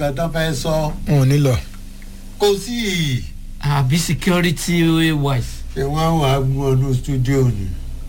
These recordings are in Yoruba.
nǹkan tó fẹ́ sọ wọn ò ní lọ. kò sí i àbí security wise. ṣé wọ́n wà á mú ọdún studio ni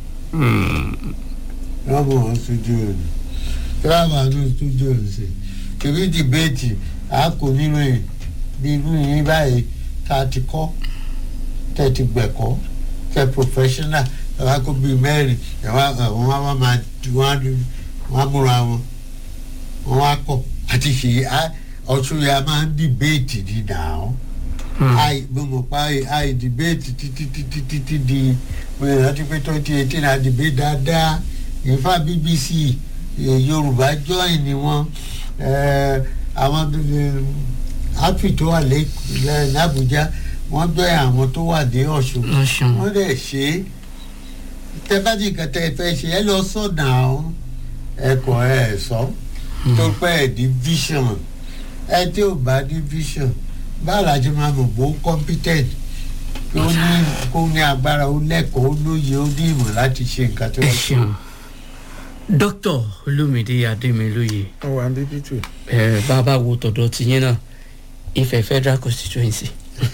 wọ́n mú ọdún studio ni tí wọ́n wà ní studio ni ṣe kìí dìbẹ́ẹ̀tì a kò nínú ẹ̀ nínú yín báyìí tá a ti kọ́ tẹ̀ ti gbẹ̀kọ́ tẹ̀ professional ẹ̀ wá kó bíi mẹ́rin ẹ̀ wá wọ́n wá máa wọ́n á múra wọn wọ́n wá kọ̀ àti ṣe ọ̀tún yà máa ń dìbẹ́ẹ̀tì ní nàá àì mo mọ̀ pa àì dìbẹ́ẹ̀tì títí títí títí di mo yẹ láti pé twenty eighteen à dìbẹ́ẹ̀tì dáadáa ìfá bbc yorùbá join ni wọ́n àwọn outfit tó wà lẹ́yìn àbújá wọ́n join àwọn tó wà dé ọ̀ṣun Ọ̀ṣun. wọ́n dẹ̀ ṣe é tẹ bá ní nǹkan tẹ ẹ fẹ́ ṣe ẹ lọ sọ̀nà ọ̀hún ẹ kọ̀ ẹ sọ tó pẹ́ ẹ ní vision ẹ tí ò bá ní vision báwo la ṣe máa mọ̀ bó competent ó ní kó ní agbára ó lẹ́kọ̀ọ́ ó lóye ó ní ìmọ̀ láti ṣe nǹkan tó ẹ yẹ kó. ṣeun dókítà olómìnira adémilóye wọn wà ń bí pítù. ẹ bàbá wo tọ̀dọ̀ tiyín náà Ifẹ̀ federal constituency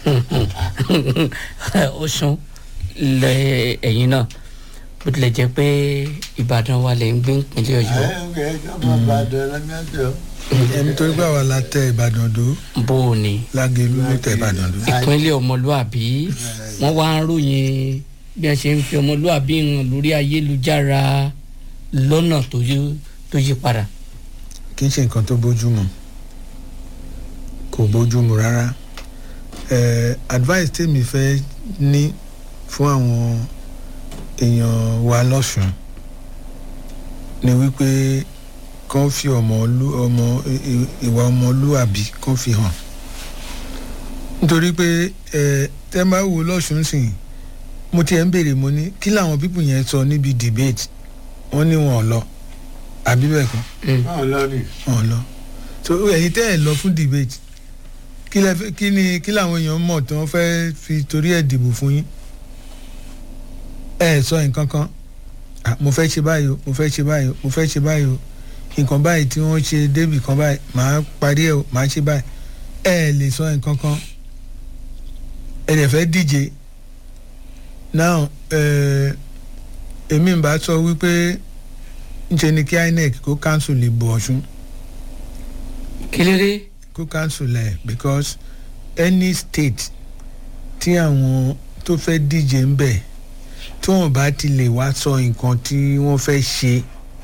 Ọ̀ṣun lẹ ẹ̀yin náà bó tilẹ̀ jẹ́ pé Ìbàdàn wà lẹ̀ ń gbé ìpínlẹ̀ Ọ̀yọ́ ẹ ẹ ẹ ọmọ ìbàdàn lọ́mọdé ẹni tó gbà wà látẹ ìbàdàn dó bó o ní lágẹlú ló tẹ ìbàdàn dó. ìpínlẹ̀ ọmọlúàbí wọ́n wá ń ròyìn bí wọ́n ṣe ń fi ọmọlúàbí hàn lórí ayélujára lọ́nà tó yí tó yí padà. kì í ṣe nǹkan tó bójúmu kò bójúmu rárá eh, advice tèmi fẹ́ ní fún àwọn èèyàn wa lọ́sùn ni wípé kán fi ọmọ olú- ọmọ i- i- ìwà ọmọlúàbí kán fi hàn nítorí pé eh, tẹ́ bá wo lọ́sùn sìn mo tiẹ̀ ń béèrè mo ní kí làwọn pípù yẹn sọ níbi debate wọ́n ní wọn ò lọ àbí bẹ́ẹ̀ kọ́ náà lọ́nìí. wọn lọ so ẹ̀yin tẹ́ ẹ̀ lọ fún debate kí lẹ fẹ́- kí ni kí làwọn èèyàn mọ̀ tí wọ́n fẹ́ fi torí ẹ̀ dìbò fún yín ẹ ẹ̀ sọ nǹkan kan Ah, mo fẹ́ ṣe báyìí o mo fẹ́ ṣe báyìí o mo fẹ́ ṣe báyìí o nǹkan báyìí tí wọ́n ṣe débì kan báyìí màá parí ẹ̀ o màá ṣe báyìí ẹ ẹ̀ lè sọ nǹkan kan ẹ dẹ̀ fẹ́ díje now ẹ̀ èmi ń bá sọ wípé ńṣe ni kí inec kó cancel ìbò ọ̀ṣun kí ló dé kó cancel ẹ̀ because any state tí àwọn tó fẹ́ díje ń bẹ̀ tí wọ́n bá ti lè wá sọ nǹkan tí wọ́n fẹ́ ṣe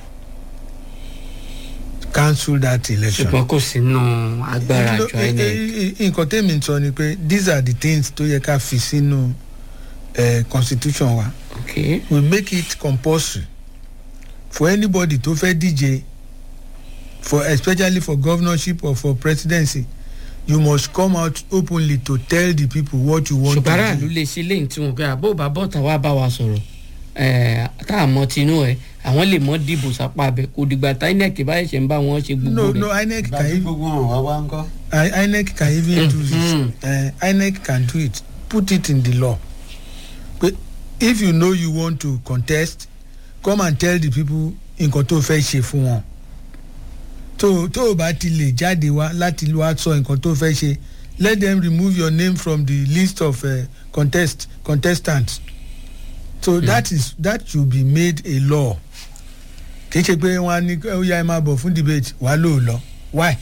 cancel that election. ṣùgbọ́n kò sínú agbára No, àjọ eh, inec eh, eh, nǹkan tẹ́mi ń sọ ni pé these are the things tó yẹ ká fi sínú eh, constitution wa ok we make it compulsory for anybody tó fẹ́ díje for especially for governorship or for presidency you must come out openly to tell the people what you want ṣùgbọ́n to aráàlú do lè ṣe léyìn tí wọn pé àbó bàbá ọ̀tá wa bá wa sọ̀rọ̀ ẹ̀, tá a mọ tinú ẹ̀ àwọn lè mọ dìbò sápá abẹ kò dìgbà tá inec bá ẹ̀ṣẹ̀ ń bá wọn ṣe gbogbo no rẹ̀ no inec can gbàgbé even gbogbo wọn wá wá ń kọ́. I- inec can even do Mhm. this uh, inec can do it put it in the law but if you know you want to contest come and tell the people nǹkan tó fẹ́ ṣe fún wọn tó tó o bá ti lè jáde wá láti wá sọ nǹkan tó fẹ́ ṣe let them remove your name from the list of uh, contest contestants so mm. that is that should be made a law kì í ṣe pé wọn á ní ó yá ẹ máa bọ̀ fún debate wàá lò ó lọ why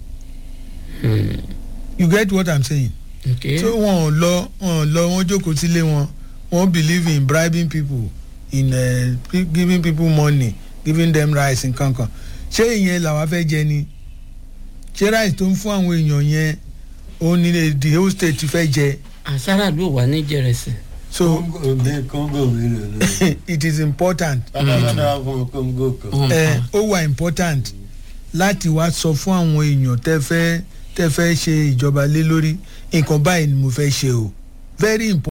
you get what i'm saying ok so wọn ò lọ wọn ò lọ wọn jókòó sílé wọn wọn believe in bribing people in uh, gi- giving people money giving them rice nǹkan kan ṣé ìyẹn làwa fẹ́ jẹ ni ṣé rice tó ń fún àwọn èèyàn yẹn òun ni the whole state fẹ́ jẹ àṣàrà ló wà ní jẹrẹsì so kóńgò mi kóńgò mi lò lọ. it is important bàbá lọ́dọ̀ fún kóńgò kan. ẹ ó wà important láti wá sọ fún àwọn èèyàn tẹ́ fẹ́ tẹ́ fẹ́ ṣe ìjọba lé lórí nǹkan báyìí ni mo fẹ́ ṣe o very important.